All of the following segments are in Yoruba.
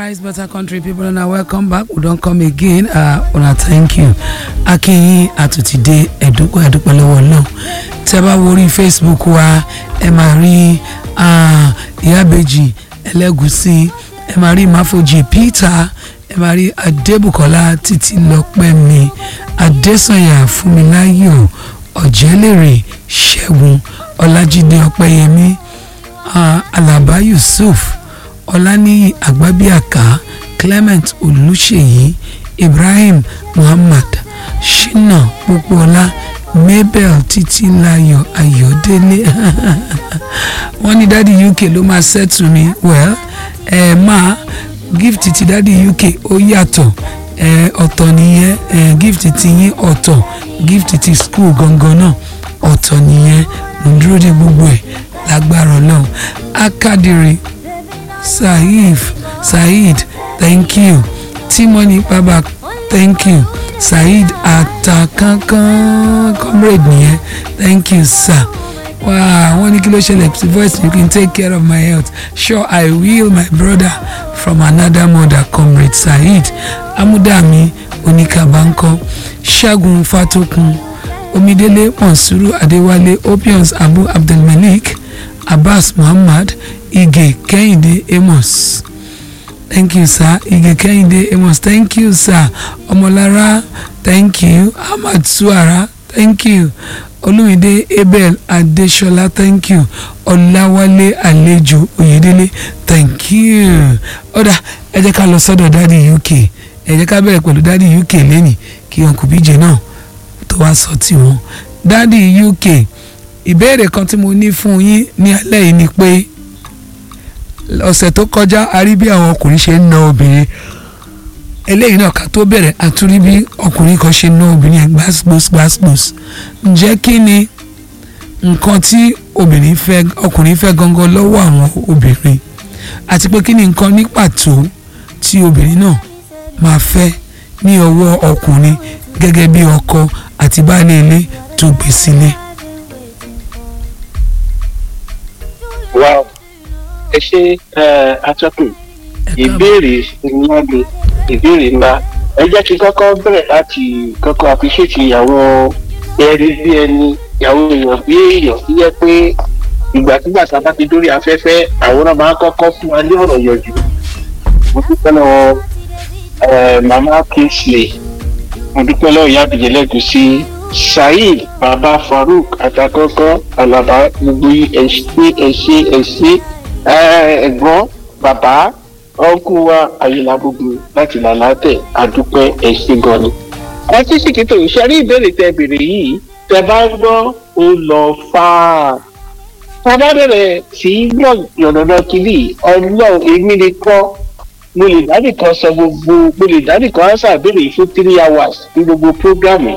nice better country people una welcome back we don come again uh, una thank you akínyìn àtúntìdé ẹ̀dúpẹ́ ẹ̀dúpẹ́ lọ́wọ́ náà tẹ́ bá wo orí facebook wa ẹ máa rí ìyábẹ́jì ẹlẹ́gùsí ẹ máa rí máfojì peter ẹ máa rí adébùkọ́lá títí lọ́pẹ́ mi adésànyà fúnmiláyọ̀ ọ̀jẹ́lérè ṣẹ́gun ọlájídé ọpẹ́yẹmí uh, alaba yusuf ọláníyì àgbábíàká clement olùṣèyí ibrahim muhammad shina pópóọlá mabel títílayọ̀ ayọ̀délé wọ́n ní dádì uk ló máa ṣẹ́tù mi well ẹ máa gift ti dádì uk ó yàtọ̀ ẹ ọ̀tọ̀ nìyẹn ẹ gift ti yín ọ̀tọ̀ gift ti school gangan náà ọ̀tọ̀ nìyẹn mo dúró de gbogbo ẹ̀ lágbára ọlọ́run akadiri saif saheed thank you timoni baba thank you saheed atakankan comrade nìyẹn thank you sir wow wọ́n ní kí ló ṣẹlẹ̀ sí voice you can take care of my health sure i will my brother from another mother comrade saheed amúdàmí oníkàbánkọ ṣẹ́gun fatokun omidele monsuru adéwálé opions abu abdulmalik abbas muhammad ige kẹ́hìndé amos thank you sir ige kẹ́hìndé amos thank you sir ọmọlára thank you ahmad suara thank you olùmídé abel adéṣọlá thank you ọláwálé àlejò oyèdélé thank you ọ̀dà ẹ jẹ́ ká lọ sọ́dọ̀ dáàdi uk ẹ jẹ́ ká bẹ̀rẹ̀ pẹ̀lú dáàdi uk lẹ́nìí kí uncle bíjẹ náà tó wá sọ tiwọn dáàdi uk ìbéèrè kan tí mo ní fún yín ní alẹ́ yìí ni pé ọ̀sẹ̀ tó kọjá a rí bí àwọn ọkùnrin ṣe ń na obìnrin eléyìí náà ká tó bẹ̀rẹ̀ àtúrí bí ọkùnrin kan ṣe ń na obìnrin yẹn gbásgbós gbásgbós ǹjẹ́ kí ni nǹkan tí obìnrin fẹ́ ọkùnrin fẹ́ gangan lọ́wọ́ àwọn obìnrin àti pé kí ni nǹkan ní pàtó tí obìnrin náà máa fẹ́ ní ọwọ́ ọkùnrin gẹ́gẹ́ bí ọkọ àti baálé ilé tó gbé sílé. wow ẹ ṣe atọ́kùn ìbéèrè ńlá ni ìbéèrè ńlá ẹ jẹ́ kí kọ́kọ́ bẹ̀rẹ̀ láti kọ́kọ́ àfiṣètì àwọn ẹni bí ẹni ìyàwó èèyàn bí èèyàn tó yẹ pé ìgbàkúgbà tá a bá ti dórí afẹ́fẹ́ àwọn náà máa ń kọ́kọ́ fún wa ní ọ̀rọ̀ yọjú mo dúpẹ́ lọ́wọ́ mama kingsley mo dúpẹ́ lọ́wọ́ ìyá àbíjẹ́ lẹ́gùsí saheed baba farouk àtàkọ́kọ́ alaba gbogbo ẹ̀ṣẹ́ ẹ̀ṣẹ́ ẹ̀ṣẹ́ ẹ̀gbọ́n bàbá ọkù wa àyìnlá gbogbo láti làlátẹ̀ àdúpẹ́ ẹ̀ṣẹ́ gan ni. ẹ tí sì kìtò ìṣẹ́rí ìbéèrè tẹ bèrè yìí tẹ bá ń gbọ́ ó lọ fáà. tá a bá bẹ̀rẹ̀ sí í gbọ́ yọ̀nàdọ̀ kìlì ọlọ́run èmi ni kọ́ mo lè dádì kan sọ gbogbo mo lè dádì kan ánsà béèrè fún three hours ní gbogbo programme.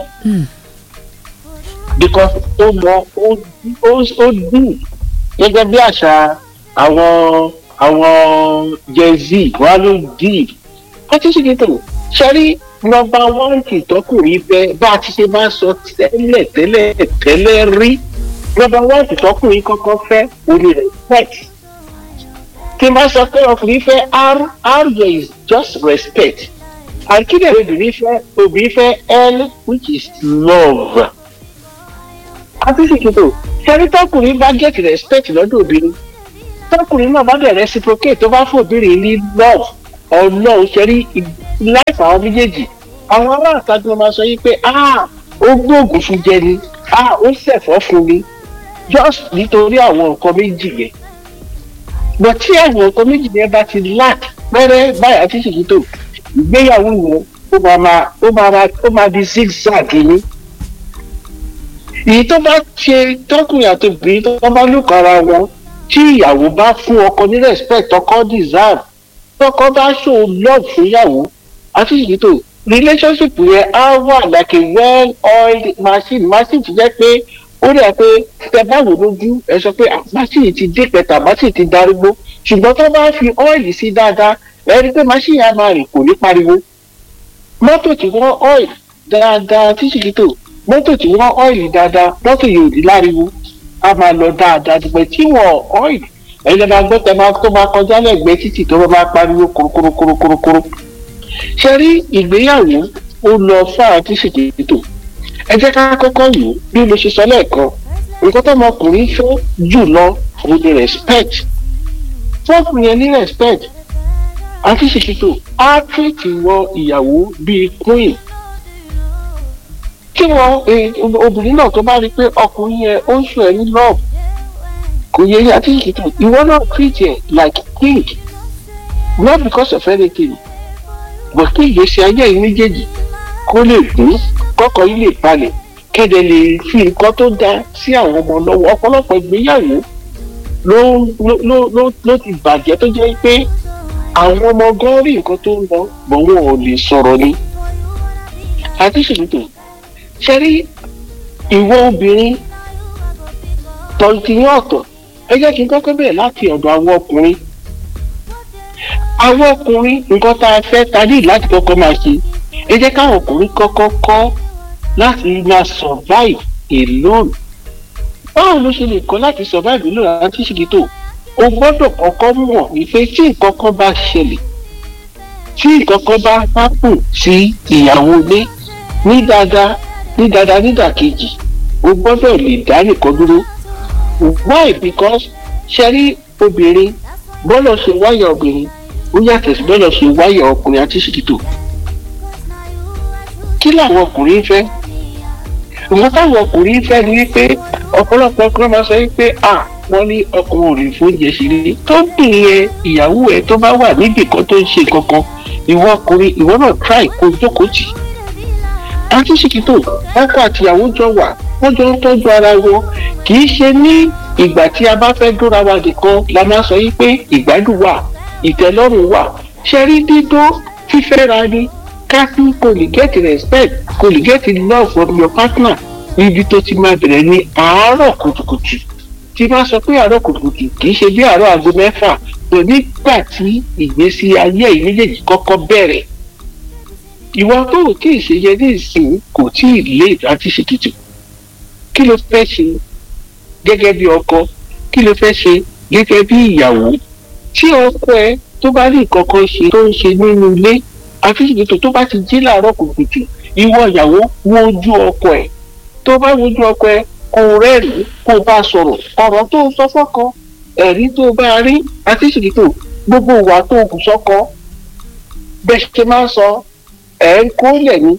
because ó mọ ó dùn gẹ́gẹ́ bí àṣà àwọn àwọn gen z wà ló dì pátísíkítò ṣẹ́rí nọmba one kì tọkùnrin fẹ́ bá a ti ṣe máa sọ tẹ́lẹ̀ tẹ́lẹ̀ tẹ́lẹ̀ rí nọmba one kì tọkùnrin kọ́kọ́ fẹ́ òní respect kí n bá sọ pé ọkùnrin fẹ́ r r is just respect and kí lè obìnrin fẹ́ obìnrin fẹ́ l which is love pátísíkítò ṣẹ́rí tọkùnrin bá get respect lọ́dọ̀ obìnrin tọkùnrin náà bá dẹ̀ reciprocate tó bá fòbìnrin ní love ọlọ́run ṣe rí láìpẹ́ àwọn méjèèjì àwọn aráàta tí wọ́n máa sọ yìí pé ah ó gbóògùn fún jẹ ni ah ó ṣẹ̀fọ́ fún mi just nítorí àwọn nǹkan méjì yẹn but tí àwọn nǹkan méjì yẹn bá ti lack pẹ́rẹ́ báyà tí sì tó ìgbéyàwó yẹn ó máa máa ó máa máa ó máa di zigzag ni èyí tó bá ṣe tọkùnrin àti obìnrin tó bá lùkọ́ ara wọn tí ìyàwó bá fún ọkọ ní respect ọkọ deserve tọkọ bá show love fún ìyàwó àti ìyítò relationship yẹn á wà like a well oiled machine machine ti jẹ́ pé ó rẹ̀ pé tẹ bá wò lójú ẹ sọ pé machine ti dé pẹ̀tà machine ti darúgbó ṣùgbọ́n tó bá fi oil sí dáadáa ẹ rí i pé machine yẹn á máa rìn kò ní pariwo mọ́tò tí wọ́n oil dáadáa tí ìyítò mọ́tò tí wọ́n oil dáadáa mọ́tò yìí ò ní láriwo a máa lọ dáadáa dùgbẹ́ tí wọ́n ọ́ìlì ẹ̀yin máa gbọ́ tẹ máa tó máa kọjá lẹ́gbẹ̀ẹ́ títì tó máa pariwo kúrúkúrúkúrúkúrú ṣe rí ìgbéyàwó ó lọ fáà tí ṣètò ẹ jẹ́ ká kọ́kọ́ wò ó bí mo ṣe sọ lẹ́ẹ̀kan nǹkan tó ọmọkùnrin fẹ́ jù lọ òun ni respect fọ́ọ̀kùnrin yẹn ní respect àti ṣètò á tìrìtì wọ ìyàwó bíi queen kí wọn obìnrin náà tó bá rí i pé ọkùnrin yẹn ó ń sùn ẹ ní love kò yẹ yín àti ṣètò ìwọ náà treat ẹ like king not because of anything but kí ìgbésí ayé yìí méjèèjì kó lè gún kọ́kọ́ yìí lè balẹ̀ kẹ́dẹ̀ lè fi nǹkan tó dáa sí àwọn ọmọ lọ́wọ́ ọ̀pọ̀lọpọ̀ ìgbéyàwó ló ló ló ló ti bàjẹ́ tó jẹ́ pé àwọn ọmọ gan rí nǹkan tó ń lọ bọ̀ wọn ò lè sọ̀rọ̀ ni. àti ṣètò ṣe rí ìwọ obìnrin tọ́jú ní ọ̀tọ̀ ẹ jẹ́ kí n kọ́kọ́ bẹ̀rẹ̀ láti ọ̀dọ̀ àwọn ọkùnrin. àwọn ọkùnrin nǹkan tá a fẹ́ ta ní láti kọ́kọ́ máa ṣe ẹ jẹ́ káwọn ọkùnrin kọ́kọ́ kọ́ láti máa survive alone. báwo ló ṣe lè kọ́ láti survive alone àti ṣètò o gbọ́dọ̀ kọ́kọ́ mọ̀ wípé tí nǹkan kan bá ṣẹlẹ̀ tí nǹkan kan bá hápùn sí ìyàwó ilé ní dáadáa ní dáadáa nídàkejì o gbọ́dọ̀ lè dá nìkan dúró why because ṣẹ́rí obìnrin bọ́lọ̀ ṣe wáyà obìnrin ó yàtọ̀ sí bọ́lọ̀ ṣe wáyà ọkùnrin àti ṣìkìtò kí làwọn ọkùnrin fẹ́ nǹkan táwọn ọkùnrin fẹ́ ni wípé ọ̀pọ̀lọpọ̀ ọkùnrin máa sọ wípé ah wọ́n ní ọkùnrin ò lè fóúnjẹ sí rí tó bìnrin ìyàwó ẹ tó bá wà níbì kan tó ń ṣe kankan ìwọ ọkùnrin ìwọ náà try kó jókòó tì àti ṣìkìtò ọkọ àtìyàwó jọ wà wọ́n jọ ń tọ́jú ara wọn kì í ṣe ní ìgbà tí a bá fẹ́ dúra wa nìkan la máa sọ yìí pé ìgbádùn wà ìtẹ́lọ́rùn wà ṣe rí dídó fífẹ́ra ni káfí kò lè get respect kò lè get love from your partner níbi tó ti máa bẹ̀rẹ̀ ní àárọ̀ kùtùkùtù tí bá sọ pé àárọ̀ kùtùkùtù kì í ṣe bí àárọ̀ aago mẹ́fà tó nígbà tí ìgbésí ayé yìí méjèèjì kọ́kọ́ bẹ̀rẹ̀ ìwọ tó ò tí ì ṣe yẹ ní ìsìn kò tí ì lé àti ṣètùtù kí ló fẹ́ ṣe gẹ́gẹ́ bí ọkọ kí ló fẹ́ ṣe gẹ́gẹ́ bí ìyàwó tí ọkọ ẹ tó bá ní nǹkan kan ṣe tó ń ṣe nínú ilé àti ṣètùtù tó bá ti jí láàárọ̀ kùtùkùtù ìwọ ìyàwó wojú ọkọ ẹ tó bá wojú ọkọ ẹ kò rẹ́rìí kò bá sọ̀rọ̀ ọ̀rọ̀ tó sọ fọ́kọ ẹ̀rí tó bá rí àti ṣètùtù gbogbo ìwà tó kù sọ́kọ bẹ́ẹ̀ ṣe máa ń sọ ẹ̀ ń kó lẹ̀ ní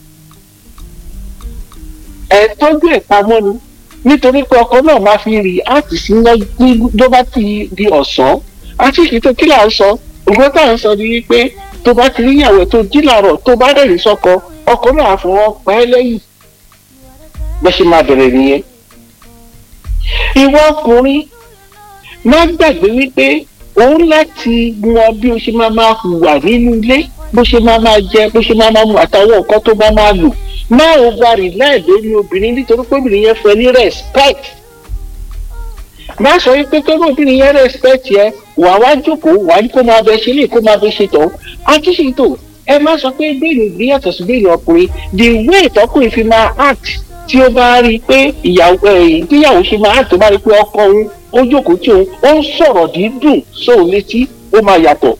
ẹ̀ tọ́jú ẹ̀ pamọ́ ni nítorí pé ọkọ náà máa fi rí àti sí ló bá ti di ọ̀sán àti ìṣètò kí là ń sọ ògbọ́n tá à ń sọ ni wípé tó bá ti rí ìyàwó tó jí làárọ̀ tó bá rẹ̀ ní sọ́kọ ọkọ náà fọwọ́ pa ẹ́ lẹ́yìn bẹ́ẹ̀ ṣe máa bẹ̀rẹ̀ nìyẹn. ìwọ ọkùnrin má gbàgbé wípé òun láti mọ bí o ṣe máa máa hùwà nínú ilé bó ṣe máa máa jẹ bó ṣe máa máa mu àtàwọn nǹkan tó bá máa lò má o gba rìláì lórí obìnrin nítorí pé obìnrin yẹn fẹ́ ní respect má sọ wípé tó ní obìnrin yẹn respect yẹ wà wá jókòó wà ní kó máa bẹ ṣe lè kó máa bẹ ṣe tán àtúnṣe ẹ má sọ pé bẹ́ẹ̀ni ìgbé yàtọ̀ sí bẹ́ẹ̀ni ọkùnrin the way ìtọ́kùnrin fi máa act tí ó bá rí i pé ìyàwó ìgbéyàwó ṣe máa act tó bá rí i pé ọkọ òun ó jókòó tí òun ó ń sọ̀rọ̀ dídùn sóun létí ó máa yàtọ̀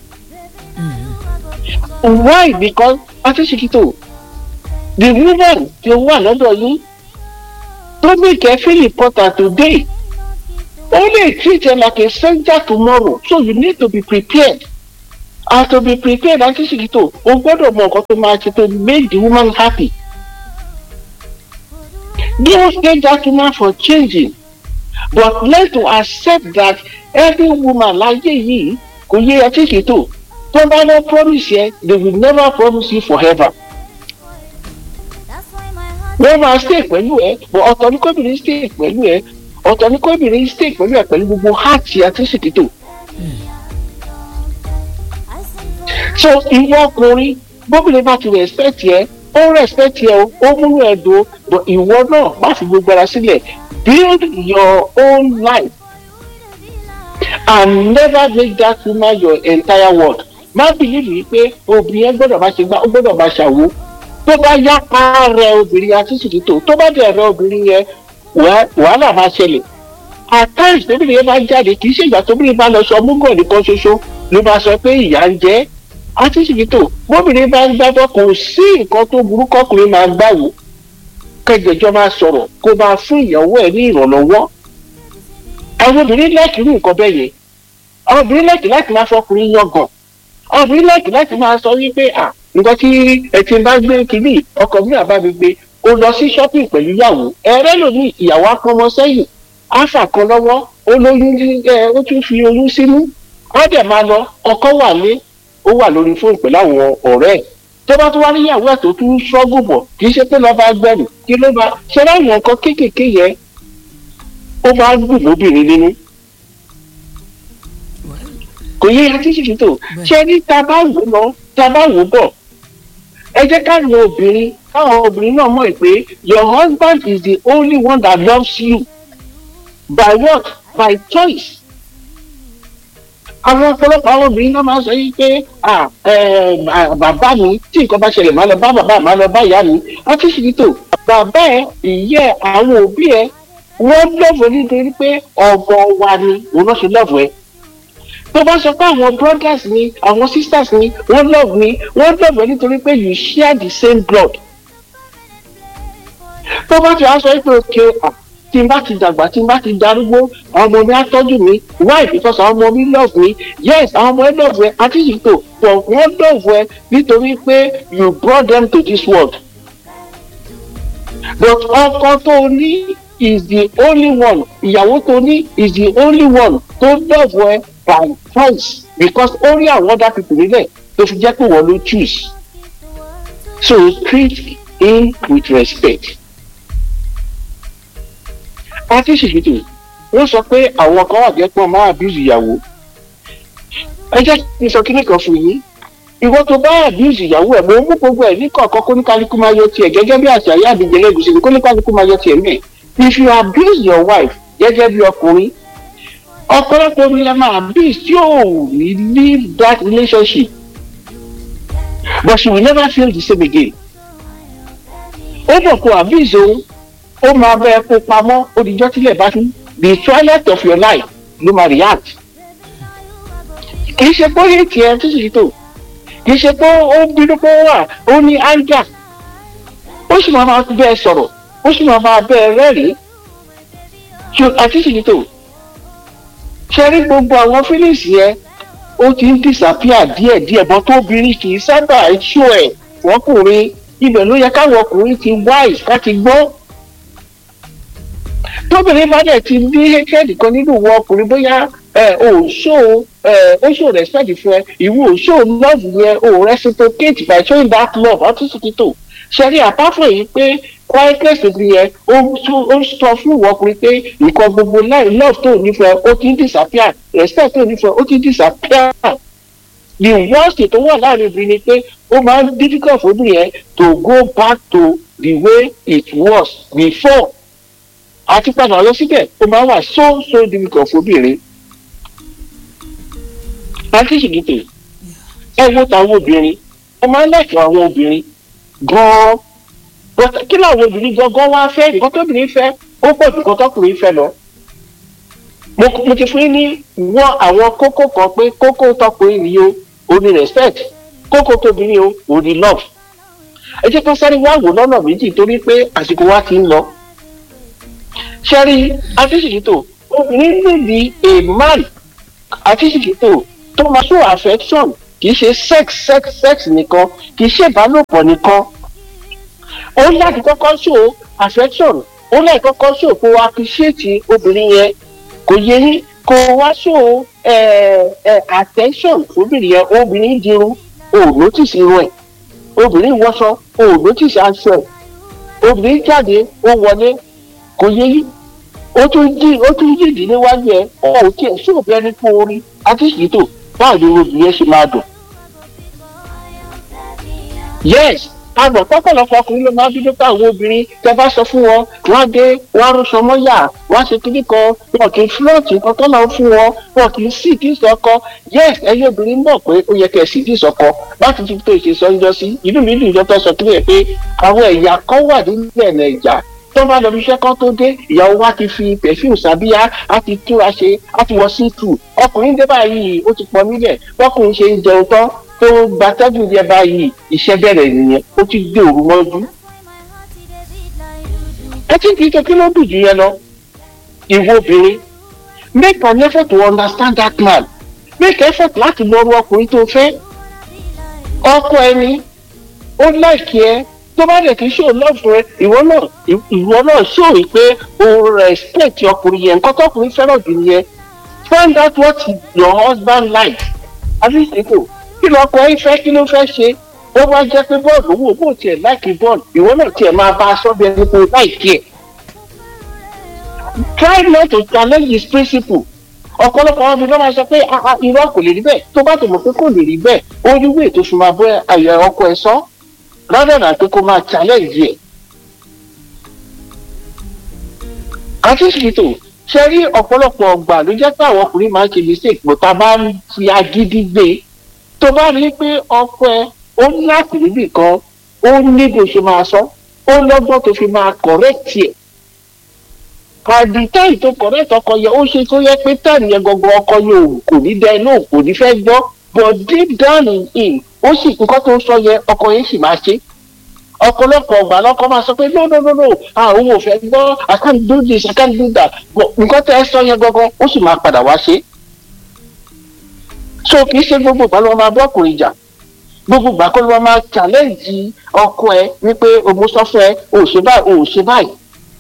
why because àtúnṣe the woman tí ó wà lọ́dọ̀ yín tó make her feel important today only treat her like a stranger tomorrow so you need to be prepared and to be prepared àti ṣìkìtò o gbọ́dọ̀ mọ nǹkan tó máa ṣe to make the woman happy don't get that woman for changing but learn to accept that every woman láyé yìí kò yé àti ṣìkìtò tó bá lọ promise yẹ they will never promise you forever wọ́n máa stay pẹ̀lú ẹ but ọ̀tọ̀ ní kóbìnrin stay pẹ̀lú ẹ ọ̀tọ̀ ní kóbìnrin stay pẹ̀lú ẹ pẹ̀lú gbogbo heart àti ṣètìtò. so ìwọ ọkùnrin bóbìnrin bá ti respect yẹ ó respect yẹ o ó múlò ẹ dùn but ìwọ náà má fi gbogbo ara sílẹ̀ build your own life and never make that woman your entire world má believe yìí pé obìnrin yẹn gbọ́dọ̀ máa ṣe gbá ó gbọ́dọ̀ máa ṣàwo tó bá yá pa rẹ obìnrin àti ṣètìtò tó bá dẹ̀ rẹ obìnrin yẹn wàhálà máa ṣẹlẹ̀ at times tóbìnrin yẹn bá jáde kì í ṣe ìgbà tóbìnrin bá lọ sọ múgọ̀ nìkan ṣoṣo ló bá sọ pé ìyá ń jẹ́ àtìsíkítò bóbìnrin bá ń gbábọ́ kò sí nǹkan tó burú kọkùnrin máa gbáwò kẹjọjọ máa sọ̀rọ̀ kó máa fún ìyàwó ẹ̀ ní ìrànlọ́wọ́ àwọn obìnrin láìkí irú nǹkan bẹ́ẹ̀ yẹn àwọn obìnrin láìkí láti máa fọkùnrin yangàn àwọn obìnrin láìkí láti máa sọ wípé à nǹkan tí ẹ ti bá gbé kínní ọkọ mi àbá mi gbé o lọ sí shopping pẹ̀lú ìyàwó ẹ̀rẹ́ lòmí ìyàwó apọmọ sẹ́yìn áfà kan lọ́wọ́ ó lóyún ẹ ó tún fi oyún sínú wọ́n dẹ̀ máa lọ ọkọ wà lé ó wà lórí fóònù pẹ̀lú àwọn ọ̀rẹ́ ẹ̀ tó bá tún wá níyàwó ẹ̀ tó tún ṣọ́gù bọ̀ kì í ṣe pé lọ́ba gbẹ̀rù kí ló bá ṣe láwọn nǹkan kéékèèké yẹn ó máa ń dùn lóbìnrin nínú kò yẹ ya títí títò ṣé ní ta bá wò lọ ta bá wò bọ̀ ẹ jẹ́ káwọn obìnrin káwọn obìnrin náà mọ̀ pé your husband is the only one that loves you by what by choice àwọn ọ̀pọ̀lọpọ̀ àwọn obìnrin náà máa ń sọ yìí pé bàbá mi tí nǹkan bá ṣẹlẹ̀ máa lọ bá bàbá máa lọ bá ìyá mi wọ́n ti ṣì tó bàbá ẹ ìyá ẹ àwọn òbí ẹ wọ́n lọ́ọ̀fù nítorí pé ọmọ wa ni òun náà ṣe lọ́ọ̀fù ẹ tó bá sọ pé àwọn brothers ni àwọn sisters ni wọ́n love mi wọ́n love ẹ nítorí pé you share the same blood tó bá ti wá sọ pé òkè tí n bá ti dàgbà tí n bá ti darúgbó àwọn ọmọ mi á tọ́jú mi why because àwọn ọmọ mi love me yes àwọn ọmọ ẹ love ẹ àti ìṣètò but wọ́n love ẹ nítorí pé you brought them to this world but ọkọ tó ní is the only one ìyàwó tó ní is the only one tó love ẹ by choice because ó rí àwọn other people nílẹ̀ tó fi jẹ́ pé wọ́n ló choose so treat him with respect. àti ṣèṣètò wọ́n sọ pé àwọn kan wà jẹ́ pé wọ́n máa abuse ìyàwó ẹ jẹ́ kí n sọ kíní kan fún yín ìwọ tó bá abuse ìyàwó ẹ̀ mo mú gbogbo ẹ̀ ní kọ̀ọ̀kan kó ní kálukú máa yọ tiẹ̀ gẹ́gẹ́ bí àṣà ayé àbíjẹ lẹ́gùsì kó ní kálukú máa yọ tiẹ̀ mẹ́ẹ̀ if you abuse your wife gẹ́gẹ́ bí ọkùnrin ọ̀pọ̀lọpọ̀ mi la máa abuse tí ò ní leave that relationship but she will never feel the same again ó bọ̀ kó abuse òun ó máa bẹ́ẹ̀ kó pamọ́ odijọ́ tílẹ̀ bá tún the twilight of your life ló máa react kì í ṣe pé ó yé tiẹ̀ tó sì tó kì í ṣe pé ó bínú pé ó wà ó ní anger ó sì máa máa bẹ́ẹ̀ sọ̀rọ̀ ó sì máa máa bẹ́ẹ̀ rẹ́rìn-ín àti sì tó ṣe rí gbogbo àwọn feelings yẹn ó ti ń disappear díẹ̀díẹ̀ bọ́ tóbìnrin kì í sábà ṣó ẹ̀ fọkùnrin ibẹ̀ ló yẹ káwọn ọkùnrin ti wise ká ti gbọ́ tóbìnrin bá dẹ̀ ti ní hatred kan nínú ìwọ ọkùnrin bóyá ẹ ò ṣó ẹ ó ṣó respect fún ẹ ìwọ ò ṣó love yẹn ò reciprocate by showing that love ọtún sì ti tò ṣẹ́rí àpáfọ̀ yìí pé quietness ti yẹn ó sọ fún ìwọ ọkùnrin pé nǹkan gbogbo láì love tó nífẹ̀ẹ́ ó ti ń disappear respect tó nífẹ̀ẹ́ ó ti ń disappear the worst tó wà láàrin obìnrin ni pé ó máa ń difficult fún obìnrin yẹn to go back to the way it was before àti padà lọ síbẹ̀ ó máa wà so so difficult fóbìnrin. àti ṣìgìtì ẹ wo tàwọn obìnrin ẹ máa ń lẹ́kọ̀ọ́ àwọn obìnrin gan-an kí làwọn obìnrin gangan wá fẹ́ nǹkan tóbìnrin fẹ́ ó pọ̀ jù kan tọkùnrin fẹ́ lọ. mo ti fún yín ní wọ́n àwọn kókó kan pé kókó tọkùnrin ni o ò ní respect kókó tóbìnrin o ò ní love. ẹ jẹ́ ká sáré wá wò lọ́nà méjì torí pé àsìkò wa ti ń lọ sẹ́rí àtìsìkìtò obìnrin nídi a man àtìsìkìtò tó máa show affection kì í ṣe sex sex sex nìkan kì í ṣe ìbálòpọ̀ nìkan ó láti kọ́kọ́ show affection ó láti kọ́kọ́ show kó appreciate obìnrin yẹn kò yẹ yín kó wá show attention obìnrin yẹn obìnrin dirun ò notice irun ẹ̀ obìnrin wọṣọ ò notice aṣọ ẹ̀ obìnrin jáde ó wọlé kò yẹ yí ó tún jí ó tún jí ìdílé wájú ẹ ọ ò tiẹ̀ sí òbí ẹni fún orí àti ìṣètò báwo ni obìnrin ṣe máa dùn. yes àgbọ̀ pọ́pọ̀lọpọ̀ ọkùnrin ló máa ń dúdú pé àwọn obìnrin tẹ bá sọ fún wọn wọn á dé wọn á rúṣọ mọ́yà wọn á ṣe kíní kan wọn kì í fúlọ́ọ̀tì nǹkan tó náà fún wọn wọn kì í sì kí ìsọkọ yes ẹyẹ obìnrin mọ̀ pé ó yẹ kẹ́ ẹ̀ sì kí ìsọkọ láti fi tó ìṣe sọ́njọ́ sí inú mi dùn ìjọ tó sọ kílẹ̀ pé àwọn ẹ̀yà kan wà nílẹ̀ nàìjà tó bá lọ bí iṣẹ́ kan tó dé ìyàwó wa ti fi perfume sábíyá á ti túra ṣe á ti wọ sí tù ọkùnrin dé báyìí ó ti pọ̀ nílẹ̀ bọ́kùnrin ṣe ń jẹun tán tó gbatẹ́gùn jẹ báyìí iṣẹ́ bẹ̀rẹ̀ nìyẹn ó ti dé òru mọ́jú. ẹ ti kì í ṣe kí ló dùn jù yẹn lọ ìwọ obìnrin make an effort to understand that man make effort láti lọ ru ọkùnrin tó fẹ́ ọkọ ẹni ó láìkí ẹ tó bá dẹ̀ kí ṣó lọ́ọ̀fù ẹ ìwọ náà ìwọ náà ṣó rí pé o respect ọkùnrin yẹn nǹkan tọkùnrin fẹ́ràn jù nìyẹn find out what your husband like àbíṣètò kí lọkọ ẹ fẹ́ kí ló fẹ́ ṣe ó wá jẹ́ pé bọ́ọ̀lù owó bó tiẹ̀ láìkí bọ́ọ̀lù ìwọ náà tiẹ̀ máa bá aṣọ bí ẹni pé láìkí ẹ̀ try not to challenge his principle ọ̀pọ̀lọpọ̀ àwọn obìnrin máa sọ pé irọ́ kò lè rí bẹ́ẹ̀ tó bá tó mọ̀ pé kò lè rí bẹ́ẹ̀ ó ní wíì tó fi máa bọ́ àyà ọkọ ẹ̀ sọ rather than pé kó máa challenge ẹ̀. àti ṣètò ṣe rí ọ̀pọ̀lọpọ̀ ọgbà ló jẹ́ pé àwọn ọkùnrin máa ń ṣe mistake bó ta bá ń fi agídí gbé tó bá rí pé ọkọ ẹ ó ní láti níbì kan ó ní bó ṣe máa sọ ó lọ́gbọ́n tó fi máa correct ẹ̀ àdì táì tó correct ọkọ yẹ ó ṣe tó yẹ pé táì yẹn gangan ọkọ yẹn kò ní dá inú kò ní fẹ́ gbọ́ but deep down in him ó sì nǹkan tó ń sọ yẹ ọkọ yẹn sì máa ṣe ọ̀pọ̀lọpọ̀ ọgbà lọ́kọ máa sọ pé no no no no àwọn ò fẹ́ gbọ́ i can't do this i can't do that but nǹkan tẹ́ ẹ sọ yẹn gangan ó sì máa padà wá ṣe. so kì í ṣe gbogbo ìgbà ló máa bọ́ ọkùnrin jà gbogbo ìgbà kó ló máa challenge ọkọ ẹ wípé òun sọ fún ẹ ò ṣe báyìí ò ṣe báyìí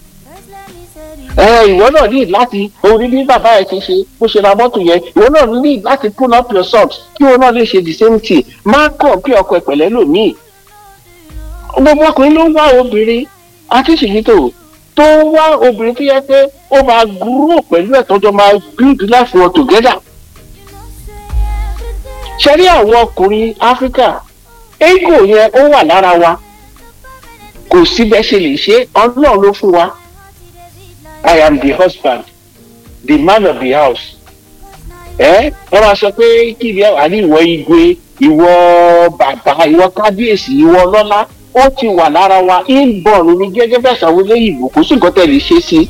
ẹ ìwọ náà ní láti orí bí bàbá ẹ ti ṣe bó ṣe ra mọ́tò yẹn ìwọ náà ní láti pull up your socks kí ìwọ náà lè ṣe the same thing má kàn kí ọkọ ẹ pẹ̀lẹ́ lòmíì gbogbo ọkùnrin ló ń wá obìnrin akíṣìyítò tó ń wá obìnrin tó yẹ pé ó máa gúrò pẹ̀lú ẹ̀ tọ́jọ́ máa build life wọn together. ṣe rí àwọn ọkùnrin áfíríkà ego yẹn ó wà lára wa kò sí bẹ́ẹ̀ ṣe lè ṣe ọlọ́run ló fún wa i am the husband the man of the house ẹ wọ́n máa sọ pé kí ni àní ìwọ igwe ìwọ bàbá ìwọ kábíyèsí ìwọ lọ́lá ó ti wà lára wa inborn ní gẹ́gẹ́ bẹ́ẹ̀ sàwọn olóyìnbó kò sí nǹkan tẹ̀lé ṣe sí.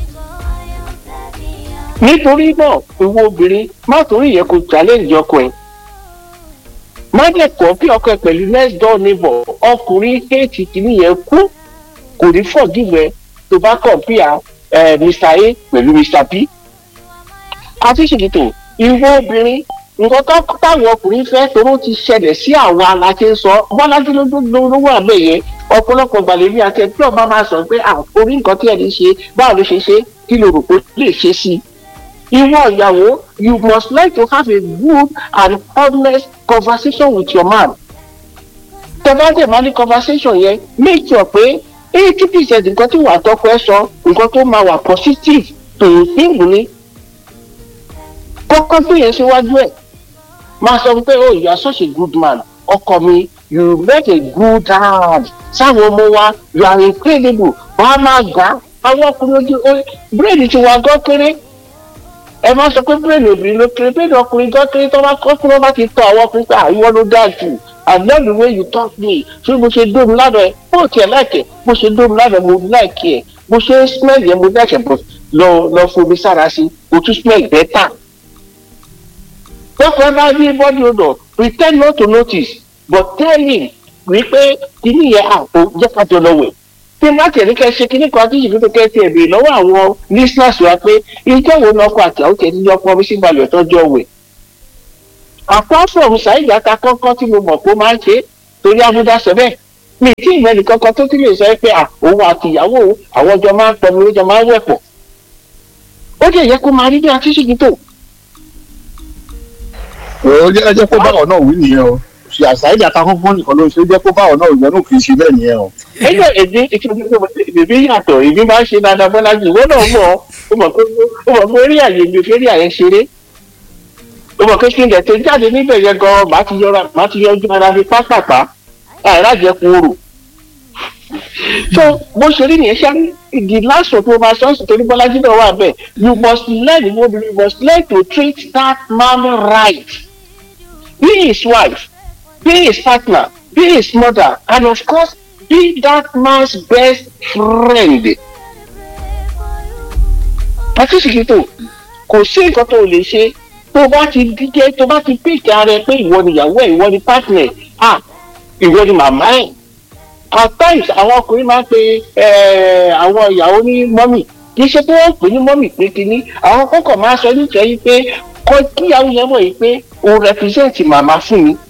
nítorí náà ìwọ obìnrin má torí yẹn kó challenge ọkọ ẹ má dẹ̀ kọ́ kí ọkọ ẹ pẹ̀lú next door neighbor ọkùnrin kéètì kìíní yẹn kú kò ní forgive ẹ tó bá compare ẹ mr a pẹ̀lú mr b. àti ṣètò ìwọ obìnrin nǹkan tó táwọn ọkùnrin fẹ́ toró ti ṣẹlẹ̀ sí àwọn aláṣẹ sọ bọ́lájú ló wà bẹ́ẹ̀ yẹn ọ̀pọ̀lọpọ̀ gbàlẹ́bí àti ẹ̀tí ọba máa sọ pé orí nǹkan tí ẹni ṣe báwo ló ṣe ṣe kí ló rò pé lè ṣe sí i. ìwọ ìyàwó you must like to have a good and honest conversation with your man. tẹ́fàdé máa ní conversation yẹn make sure pé eighty percent nǹkan tí wàá tọ́kọ ẹ sọ nǹkan tó máa wà positive tòun fíìmù ni kọ́kọ́ gbé yẹn síwájú ẹ̀ máa sọ pé oh you are such a good man ọkọ mi you make a good hand sáwọn ọmọ wa you are incredible wọn á máa gbà àwọn ọkùnrin ojú brain ti wà gán kéré ẹ máa sọ pé brain obìnrin ló kéré brain ọkùnrin gán kéré tó bá kọ́ fún wọn bá ti tọ àwọn ọkùnrin pé àìwọ́ ló dáa jù I love the way you talk me ṣé bó ṣe dóòmù ládàá ẹ bó tiẹ̀ láìkẹ̀ bó ṣe dóòmù ládàá mo láìkẹ̀ ẹ bó ṣe smell yẹn mo láìkẹ̀ bó lọ lọ fomi sára sí o tún smell better therefore bá rí body odor pretend not to notice but tell him wípé kíní yẹn àpò jẹ́ ká jọ lọ wẹ̀ tí n bá tẹ̀lé kẹ́ ṣe kíní kan àtúnṣe fífi kẹ́ tiẹ̀ bèèrè lọ́wọ́ àwọn listeners wa pé ìjọ wo ni ọkọ àti àwọn tẹ̀lé ní ọkọ mi sí balẹ̀ tọ́jọ́ wẹ̀. apart from ṣáìjà ta kọ́kọ́ tí mo mọ̀ pé ó máa ń ṣe torí abúdá sọ bẹ́ẹ̀ mi tí ìmọ̀ ẹnì kankan tó ti lè sọ pé òun àti ìyàwó àwọn ọjọ́ máa ń pọ̀ mi ó jọ máa ń wẹ̀ pọ̀ ó jẹ́ yẹ kó máa rí bí àtúnṣe tó ó jẹ́ jẹ́ kó báwọn náà wí nìyẹn o ṣe àṣàyèdè àtàkùnkùn nìkan ló ṣe jẹ́ kó báwọn náà ìyẹn náà kì í ṣe bẹ́ẹ̀ nìyẹn o. ẹgbẹ́ èdè ìbí yàtọ̀ ìbí máa ń ṣe dáadáa bọ́lá jù wọ́n náà mọ̀ ó mọ̀ pé ó mọ̀ pé eré àyè mi fẹ́rí àyè ṣeré ó mọ̀ pé kí n dẹ̀ tó jáde níbẹ̀ yẹn gan màá ti yọra màá ti yọjú ara fi pápápá àìrájẹkù oòrùn. so bó ṣe rí nìyẹn ṣá the last of my sons torí bọ́lájí náà wà bẹ́ẹ̀ you must learn you must learn to treat that man right be his wife be his partner be his mother and of course be that man's best friend àti ṣìkìtò kò sí nǹkan tó lè ṣe tó bá ti díjẹ́ tó bá ti pèkì ara ẹ pé ìwọ ni ìyàwó ẹ ìwọ ni partner ah ìwọ ni màmá ẹ at times àwọn ọkùnrin máa ń pe àwọn ìyàwó ní mọ́mì kì í ṣe pé wọ́n pè ní mọ́mì pé kínní àwọn kọ́kọ́ máa sọ nítorí pé kọ́ kíyàwó yẹn mọ̀ yìí pé o represent màmá fún mi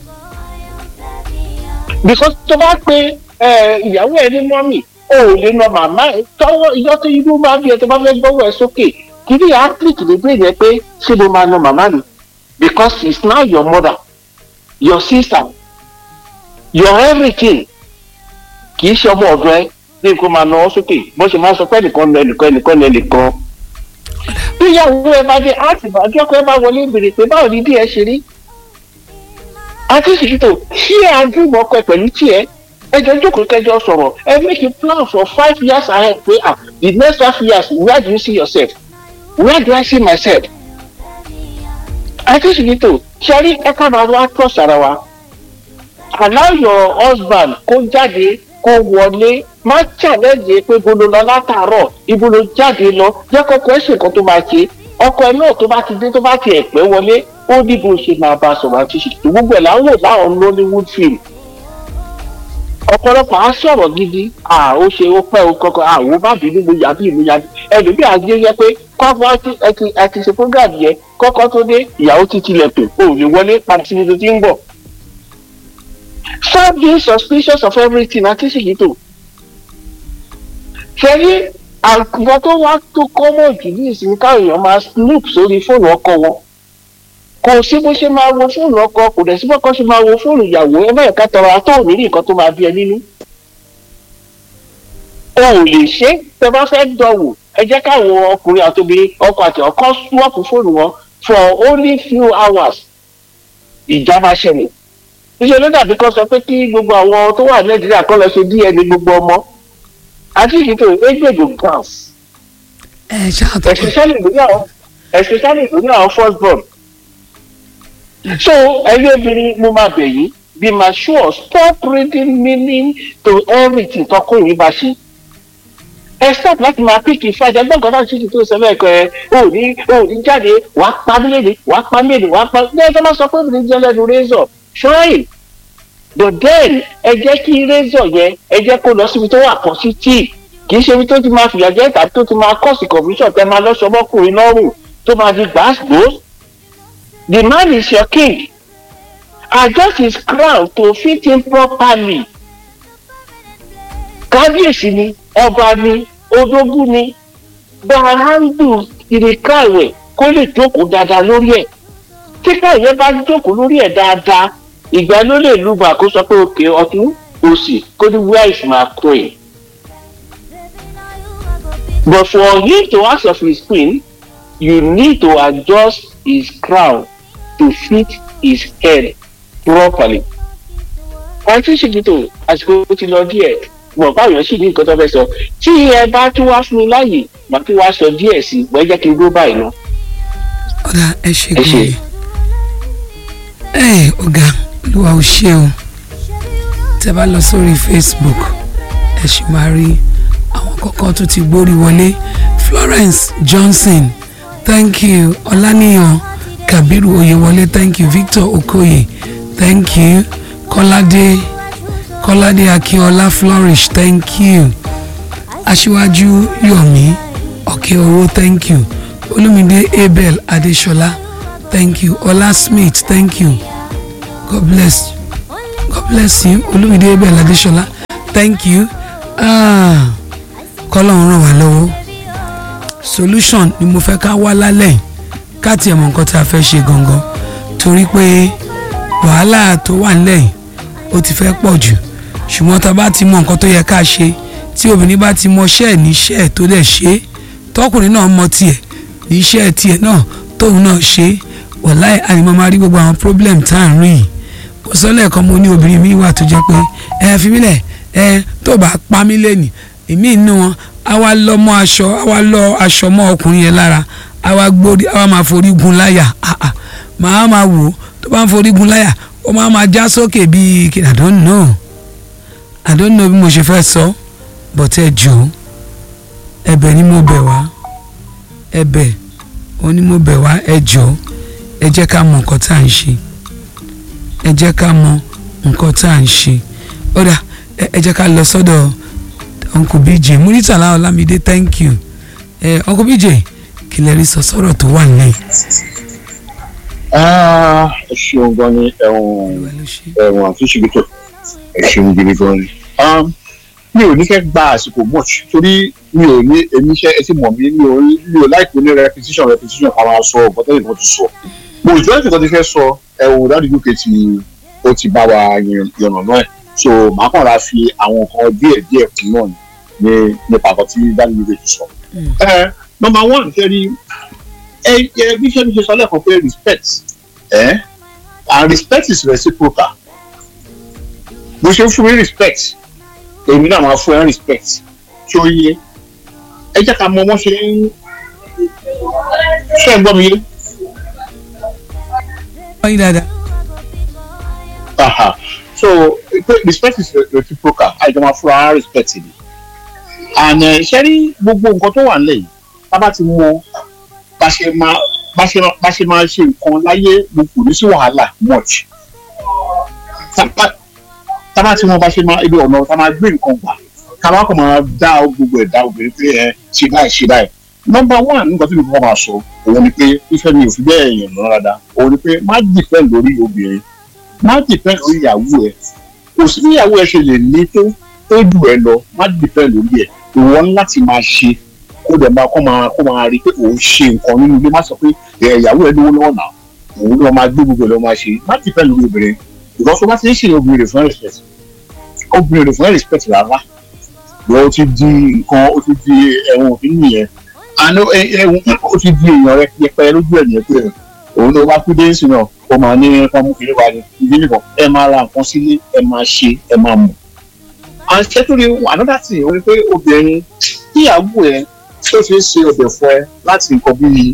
because tó bá pe ìyàwó ẹ ní mọ́mì o ò lè nà màmá ẹ tọwọ́ ìyọ́ tó irú máa bí ẹ tó bá fẹ́ gbọ́wọ́ ẹ sókè kìdí yà á click lè bẹ́ẹ̀ yẹn pé ṣé mo máa nà màmá mi because it's now your mother your sister your everything kì í ṣe ọmọ ọ̀dọ̀ ẹ ní kó máa nà ọ́ sókè bó ṣe máa sọ pé ẹnìkan nà ẹnìkan ẹnìkan nà ẹnìkan bí ìyàwó ẹ bá dé àti ìbàdí ọkọ ẹ bá wọlé ìbèrè pé báwo ni bí ẹ ṣe rí àti ìṣètò ṣí ẹ àdúgbò ọkọ ẹ pẹ̀lú tiẹ̀ ẹjọ jókòó kẹjọ sọ̀rọ̀ ẹ make a plan for five years ahead pé ah the next five years where do you see yourself where do I see myself àti ìṣètò ṣẹ́rí ẹ ká máa wá trust ara wa allow your husband kó jáde kó wọlé má challenge pé bolo lọ látàárọ̀ ibo ló jáde lọ jẹ́ kọ́kọ́ ẹ̀ ṣe nǹkan tó máa ṣe ọkọ ẹ náà tó bá ti dé tó bá ti ẹ̀ pẹ́ wọlé ó ní bó ṣe máa bá a sọ̀rọ̀ àti ṣètò gbogbo ẹ̀ láwọn láwọn Nollywood film ọ̀pọ̀lọpọ̀ á sọ̀rọ̀ gidi à ó ṣe ó pẹ́ o kọ́kọ́ à ó bá bínú mo yà bí ìlú yà bí ẹlòmíì àgbé yẹ pé kọ́kọ́ ẹ ti ṣe program yẹn kọ́kọ́ tó dé ìyàwó ti tilẹ̀kùn o ò lè wọlé padà síbi tó ti ń bọ̀. stop being suspicious of everything àti ṣèkìtò. ṣẹ́rí àwọn tó wá tó kọ́mọ̀ jù ní ìsinmi káwọn èèyàn máa snoop sórí fóònù ọkọ wọn kò sí bó ṣe máa wo fóònù ọkọ kò dẹ̀ sí bó kọ́ ṣe máa wo fóònù ìyàwó ẹ bá ẹ̀ka tọrọ àtọ́ òní rí nǹkan tó máa bí ẹ nínú. o ò lè ṣe tẹ bá fẹ́ dọ̀wò ẹ jẹ́ káwọn ọkùnrin àti obìnrin ọkọ àti ọkọ swọ́ọ̀pù fóònù wọn for only few hours ìjà máa ṣẹlẹ̀. iṣẹ́ ló dàbí kan sọ pé kí gbogbo àwọn tó wà nàìjíríà kọ́ lọ ṣe DNA gbogbo ọmọ àti ìṣètò ẹgbẹ̀gbò gas. ẹ ṣáà tó especially lórí àwọn especially lórí àwọn first born so ẹyẹ obìnrin mo máa bẹ̀ yín be mature stop reading meaning to everything tọkùnrin bá ṣe ẹ stop láti máa píkì fàjà gbọ́ngàn náà ṣíṣe tó sọ bẹ́ẹ̀ kọ́ ẹ ò ní ò ní jáde wà á pa mílíọ̀nù wà á pa mílíọ̀nù wà á pa ní ẹjọ́ máa sọ pé obìnrin jẹ́ lẹ́nu razor try but then ẹ jẹ́ kí razor yẹn ẹ jẹ́ kó lọ síbi tó wà positive kì í ṣe ibi tó ti máa fìyà jẹ tàbí tó ti máa cause confusion tẹ máa lọ́sọ̀ ọmọkùnrin lọ́rùn tó máa di gbàgbó the man is your king adjust his crown to fit him properly kábíyèsí ni ọba ni odógún ni bahandu ìrìkàwé kó lè jókòó dáadáa lórí ẹ̀ tí káyọ̀ bá jókòó lórí ẹ̀ dáadáa ìgbà ló lè lùgbà kó sọ pé òkè ọtún òsì kó ní where is my queen but for him to ask of his queen you need to adjust his crown to fit his head properly. àti ṣèkìtò àsìkò ti lọ díẹ̀ mọ̀ báyọ̀ sì ní nǹkan tó fẹ́ sọ tí ẹ bá tún wá fún mi láàyè màá tún wá sọ díẹ̀ sí i wọ́n jẹ́ kí n dúró báyìí lọ. ọ̀gá ẹ ṣe Ẹ ṣé. gan-an ẹ ọ̀gá olúwa ò ṣe o tẹ bá lọ sórí facebook ẹ sì máa rí àwọn kọ̀ọ̀kan tó ti gbórí wọlé florence johnson thank you ọláníyàn kabiru oyewọlé thank you victor okoye thank you kọ́ládé kọ́ládé akínọlá flourish thank you aṣíwájú yomi ọ̀kẹ́owó thank you olúmídé abel adéṣọlá thank you ọlá smith thank you god bless god bless you olúmídé abel adéṣọlá thank you ah, kọ́lọ́run ràn wá lọ́wọ́ solution ni mo fẹ́ ká wá lálẹ́ yìí ká tiẹ̀ mọ̀ nǹkan tí a fẹ́ ṣe gangan torí pé wàhálà tó wà nílẹ̀ yìí ó ti fẹ́ pọ̀ jù ṣùgbọ́n tá a bá ti mọ nǹkan tó yẹ ká ṣe tí obìnrin bá ti mọ iṣẹ́ ẹ̀ níṣẹ́ ẹ̀ tó dẹ̀ ṣe é tọkùnrin náà mọ tiẹ̀ níṣẹ́ ẹ̀ tiẹ̀ náà tóun náà ṣe é wàláì ànímọ́ máa rí gbogbo àwọn problem tá à ń rí yìí kò sọ lẹ́ẹ̀kan mo ní obìnrin mi wà tó jẹ́ pé ẹ fi mí lẹ̀ ẹ tó bá pa mí lẹ́nì èmi inú wọn á wá lọ mọ́ aṣọ á wá lọ aṣọ mọ́ ọkùnrin yẹn lára á wá gbórí á wá máa forí gun láyà ah ah màá máa wò ó tó bá ń forí gun láyà ó máa máa já sókè bíi kí i don't know i don't know bí mo ṣe fẹ́ sọ but ẹ jọ̀ọ́ ẹ̀bẹ̀ ni mo bẹ̀ wá ẹ̀bẹ̀ onímọ̀bẹ̀ wá ẹ jọ̀ọ́ ẹ jẹ́ ká mọ nǹkan tá à ń ṣe ẹ jẹ́ ká mọ nǹkan tá à ń ṣe ó dà ẹ ẹ jẹ́ ká lọ sọ́dọ̀ uncle bj muritala olamide thank you ẹ uncle bj kí lè rí sọ sọ́rọ̀ tó wà nílẹ̀ Ah, ẹ ṣeun gan ni ẹ̀wọ̀n ìwà ló ṣe. ẹ̀wọ̀n àti ṣìbìtò ẹ ṣeun gidi gan ni. Um, mi ò ní fẹ́ gba àsìkò much torí mi ò ní èmi iṣẹ́ ẹ ti mọ̀ mí mi ò mi ò láìpẹ́ ní repetition repetition ká máa sọ ọ̀gbọ́n tẹ́lẹ̀ kan ti sọ. mo ìjọ ìjọba ti fẹ́ sọ ẹ̀wọ̀n dáàdì uk ti ó ti bá wa yànnà náà ẹ̀ so màá kàn ra fi àwọn nǹkan díẹ̀ díẹ̀ kún náà ní nípa àkọ́ tí dáàdì uk ti sọ. ẹ number one ṣe rí ẹ ẹ bí ṣe mi ṣe sọ lẹ́ẹ̀kan pé respect ẹ and respect is reciprocal bó ṣe ń fún mi respect èmi náà máa fún ẹ respect tí ó yẹ ẹ jẹ́ ká mọ wọ́n ṣe ń ṣe ń gbọ́ mi yé wọ́n yí dáadáa. aha so pé respect is reciprocal àìjọ máa fúnra wa respect ni and ẹ ṣe rí gbogbo nǹkan tó wà nílẹ̀ yìí tá a bá ti mọ bá ṣe máa bá ṣe máa bá ṣe máa ṣe nǹkan láyé mo kò ní sí wàhálà much tá bá- tá bá ti mọ bá ṣe máa ibi ọ̀nà tá máa gbé nǹkan gbà ká má kàn máa dá gbogbo ẹ̀dá obìnrin pé ẹ ṣe báyìí ṣe báyìí nọmba one nǹkan tí mo kọ́ máa sọ òun ni pé fífẹ́ mi ò fi bẹ́ẹ̀ yàn lọ dáadáa òun ni pé má dìpẹ́ lórí obìnrin má dìpẹ́ lórí ìyàwó ẹ kò sí bí ìyàwó ẹ ṣe lè ní tó tó jù ẹ lọ má dìpẹ́ lórí ẹ ìwọ ní láti máa ṣe kó dẹ̀ máa kó máa kó máa rí i pé òun ṣe nǹkan nínú ilé má sọ pé ẹ, ìyàwó ẹ lówó lọ́wọ́ náà òun ló máa gbé gbogbo ẹ lọ́ máa ṣe má dìpẹ́ lórí obìnrin ìgbà tó bá ti ń ṣe obìnrin rẹ̀ fún respect obìnrin rẹ̀ fún respect rárá wọ́n ti di nǹkan ó ti di ẹ̀wọ̀n òfin nìyẹn àná ẹ̀wọ̀n ó ti di èèyàn rẹ̀ yẹpẹ lójú ẹ̀ nìyẹn pé òun ló bá kú dé sí náà ó máa ní kán mú kiri wa ní ibi nìkan ẹ máa ra nǹkan sílé ẹ máa ṣe ẹ máa mọ̀ àṣetúri another thing ó ní pé obìnrin tíyàwó ẹ tó fi ń ṣe ọbẹ̀ fún ẹ láti nǹkan bíi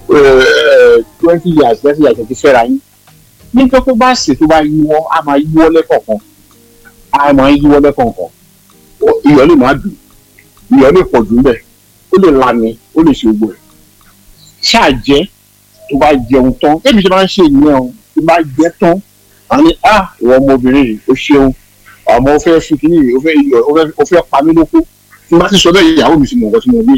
twenty years thirty years ẹ ti fẹ́ra yín nígbà tó bá ṣe tó bá yíwọ́ á máa yíwọ́ lẹ́kọ̀ọ̀kan á máa yíwọ́ lẹ́kọ̀ọ̀kan Ó- iyọ̀ lè má dùn iyọ̀ lè pọ̀ jù ńbẹ̀ ó lè lami ó lè ṣe gbogbo ẹ̀ ṣáà jẹ́ tó bá jẹun tán bẹ́ẹ̀ mi ṣe máa ń ṣe ìyẹn o tó bá jẹ tán á ní à ìwọ ọmọbìnrin yìí ó ṣeun àmọ́ ó fẹ́ fi kíní yìí ó fẹ́ iyọ̀ ó fẹ́ ó fẹ́ pa mí lóko tí n bá ti sọ bẹ́ẹ̀ ìyàwó mi ti mọ̀ nǹkan tí mo mí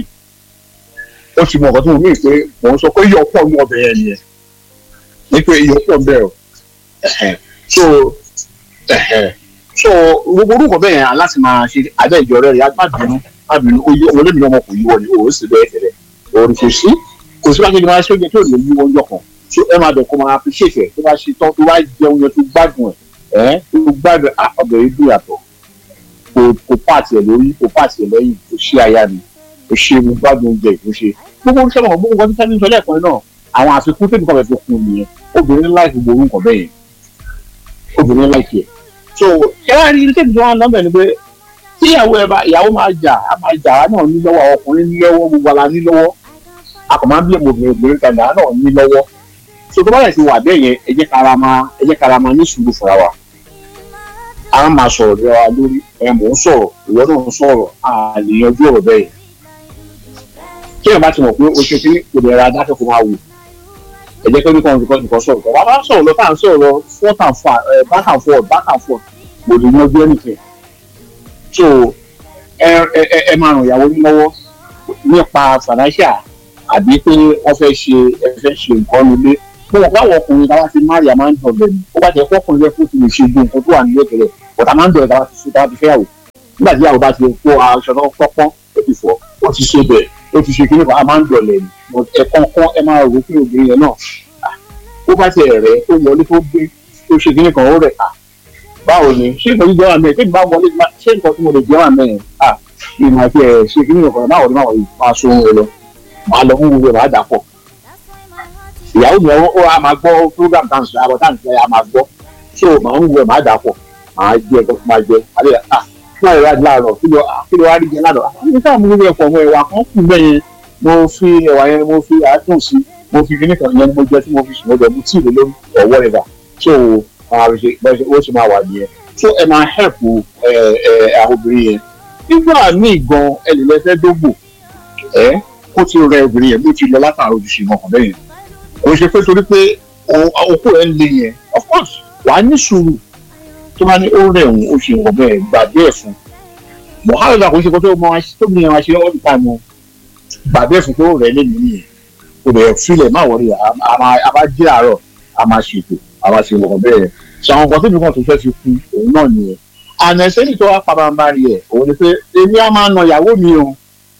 ó ti mọ̀ nǹkan tí mo mí pé mò ń sọ pé iyọ̀ pọ̀ ní ọbẹ̀ yẹn nìyẹn ní pé iyọ̀ pọ̀ bẹ́ẹ̀ o ẹ̀hẹ̀. so ẹ̀hẹ̀. so gbogbo orúkọ bẹ́ẹ̀ yẹn láti máa ṣe abẹ́ ìjọ rẹ̀ yá má bínú má bínú ó yí ọmọ lẹ́mìí ọmọ kò yíwọ ni òun sì bẹ́ẹ̀ tẹ̀lẹ̀ òun kò sí kò sí bákejì máa ṣe oúnjẹ tó lè yíwọ ọjọ́ kan so ẹ máa bẹ̀ kó máa appreciate ẹ̀ tó bá ṣe tán tó bá jẹun yẹn tó gbádùn ẹ̀ ẹ̀ tó gbádùn ẹ̀ ọbẹ̀ yìí dùn yàtọ̀ kò kò pààtì ẹ̀ lórí kò pààtì ẹ̀ lẹ́yìn kò ṣe aya mi kò ṣe mo gbádùn oúnjẹ ìfúnṣe gbogbo oúnjẹ mọ̀ gbogbo nǹkan tí sẹ́ni sọ lẹ́ẹ̀kan náà àwọn àfikún tèmi kan fẹ́ fi kún un nìyẹn obìnrin láì gbogbo orúkọ bẹ́ẹ̀ yẹn obìnrin láì tiẹ̀ so ẹ wá rí tèmi tó wà lọ́bẹ̀ ni pé tí ìyàwó ẹ bá ìyàwó máa jà á máa jà á náà ní lọ́wọ́ ọkùnrin ní lọ́wọ́ gbogbo ara ní lọ́wọ́ a kò máa ń bí ọmọ obìnrin obìnrin kan náà náà ní lọ́wọ́ so tó bá yẹ ti wà bẹ́ẹ̀ yẹn ẹ jẹ́ kára máa ẹ jẹ́ kára máa ní sùúrù fúnra wa a máa sọ̀rọ̀ bí wa lórí ẹ mò ń sọ̀rọ̀ ìwọ náà ń sọ̀rọ̀ a lè yanjú ọ̀rọ̀ bẹ́ẹ̀ yẹn kí ẹ bá ti mọ̀ pé o ṣe kí kò lè ra dákẹ́ kó máa wò ẹ jẹ́ pé nìkan nìkan nìkan sọ̀rọ̀ tó wà bá sọ̀rọ̀ lọ tá à ń sọ̀rọ̀ forth and far ẹ back and forth back and forth kò lè yanjú anything so ẹ ẹ ẹ ẹ máa ràn ìyàwó yín lọ́wọ́ nípa financial àbí pé wọ́n fẹ́ ṣe ẹ fẹ́ ṣe nǹkan nílé mo mọ̀ pé àwọn ọkùnrin táwa ti máa rí a máa ń dọ̀ lẹ́nu ó bá jẹ́ pé ọkùnrin rẹ̀ fún ti lè ṣe ju nǹkan tó wà nílé tẹ́lẹ̀ bọ̀tà máa ń dọ̀ táwa ti ṣe táwa ti fẹ́ yàwó nígbà tí yàwó bá ti kó aṣọ náà pọ́pọ́n ó ti fọ̀ ó ti ṣe bẹ̀ ó ti ṣe kíní kan a máa ń dọ̀ lẹ́nu ẹ kọ́kọ́ ẹ máa rò pé obìnrin yẹn náà ah, ó bá ti rẹ̀ ó wọlé tó gbé tó ṣe kíní kan ó rẹ̀ à báwo ni ṣé nǹkan jíjẹ́ wà mẹ́rin tí bá wọlé ṣé nǹkan tí mo lè jẹ́ wà mẹ́rin à ìmọ̀ àti ẹ̀ ṣe kíní kan náà wọlé máa wọlé máa so ohun ẹ lọ máa lọ fún gbogbo ẹ̀ máa dà pọ̀ ìyàwó mi ó a máa gbọ́ program dance àbọ̀ dance ẹ̀ a máa gbọ́ so màá ń wẹ̀ máa dà pọ̀ máa jẹ ẹ̀kọ́ máa jẹ alẹ́ à fún ẹ̀rọ adé láàárọ̀ kí ló kí ló wá rí jẹ láàárọ̀ àwọn ní sáà mo gbé ẹ̀kọ́ ọmọ ẹ̀wà kan kù bẹ́ẹ̀ yẹn mo fi ẹ̀wà yẹn mo fi àádùn sí mo fi kíní kan yẹn mo jẹ tí mo fi sùn mo jẹ mo tíì lé lórí or whatever so máa fi ṣe bẹ́ẹ̀ ṣe ó sì máa wà nìyẹn so ẹ máa help ẹ ẹ àwọn obìnrin yẹn nígbà míì gan ẹ lè lọ fẹ́ dógbò ẹ ó ti rẹ obìnrin yẹn bó ti lọ látàrí ojúṣe ọkàn bẹ́ẹ̀ yẹn kò ṣe pé torí pé okó ẹ̀ ń le yẹn of course wà á ní sùúrù tó bá ní ó rẹ̀ òun ó ṣe nǹkan bẹ́ẹ̀ gbàgbé ẹ̀ fún mohammed kò ṣe kó tó mọ tó bí wọn ṣe all the time o gbàgbé ẹ̀ fún pé ó rẹ̀ lé mi nìyẹn kò lè filẹ̀ má wọlé a máa jí àárọ̀ a máa ṣètò a máa ṣe nǹkan bẹ́ẹ̀ ṣe àwọn nǹkan tó bí kan tó fẹ́ fi kú òun náà nìyẹn àná ẹsẹ́ni tó wá pabambari ẹ̀ òun ni pé èmi á máa na ìyàwó mi o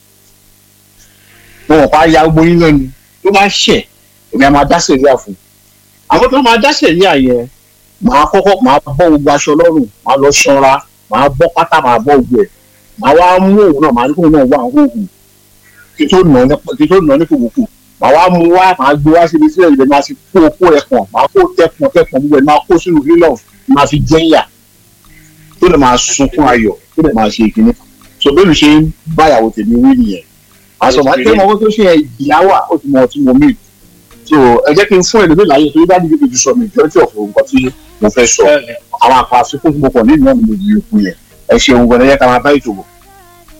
wọn ò pa ya gbogbo yín lẹ́nu tó bá ṣẹ̀ èmi á máa dá sẹ̀ríà fún àwọn tó máa dá sẹ̀ríà yẹn màá kọ́kọ́ màá bọ́ gbogbo aṣọ lọ́rùn màá lọ ṣanra màá bọ́ pátá màá bọ́ gbogbo ẹ̀ màá wá mú òun náà màá ní kóun náà wà hóhùn kí tó nà ní kòkòkò màá wá mú wá màá gbé wá síbi sílẹ̀ ìbẹ̀ máa fi kó okó ẹ̀ pọ̀n màá kó tẹ̀pọ̀n tẹ̀pọ̀n gbogbo ẹ̀ máa kó sínú lílọ̀ máa fi jẹ́yà tó lè máa sunkún ayọ̀ tó lè máa ṣe ìkíní so bẹ́ẹ̀ ló ṣe ń báyàwó tèmi wí nìyẹn àṣọ màá tẹ́ mọ owó tó ṣe ìyáwó ó ti mọ ọtí mo mí so ẹ jẹ́ kí n fún ẹlòmíì láyé torí bá dídí kejì sọ mi ìjọ́jú ọ̀fọ̀ nǹkan tí mo fẹ́ sọ àwọn àpá àfikún tí mo kàn nínú náà ni mo yí ikú yẹn ẹ ṣeun gbọ́dọ̀ yẹ ká máa bá ìṣòwò